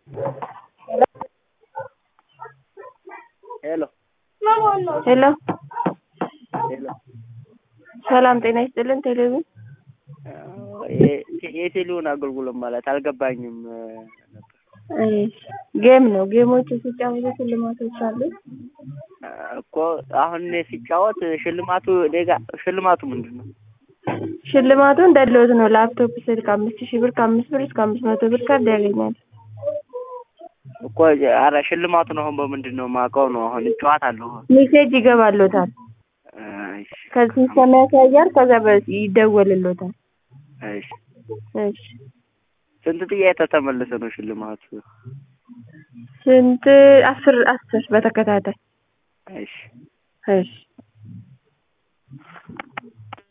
ሄሎ ሄሎ ሄሎ ሰላም ጤና ይስጥልን። ቴሌቪዥን የቴሌውን አገልግሎት ማለት አልገባኝም ነበር። ጌም ነው። ጌሞች ሲጫወቱ ሽልማቶች አሉ። እኮ አሁን እኔ ሲጫወት ሽልማቱ እኔ ጋ ሽልማቱ ምንድን ነው? ሽልማቱ እንደ ድሎት ነው። ላፕቶፕ፣ ስልክ አምስት ሺህ ብር ከአምስት ብር እስከ አምስት መቶ ብር ካርድ ያገኛል። እኮ ኧረ ሽልማቱን አሁን በምንድን ነው የማውቀው ነው? አሁን እጫወታለሁ። ሜሴጅ ይገባሎታል። እሺ ከዚህ ሰማ ያሳያል። ከዛ በ- ይደወልሎታል። እሺ እሺ ስንት ጥያቄ ተመለሰ ነው ሽልማቱ? ስንት? አስር አስር በተከታታይ እሺ እሺ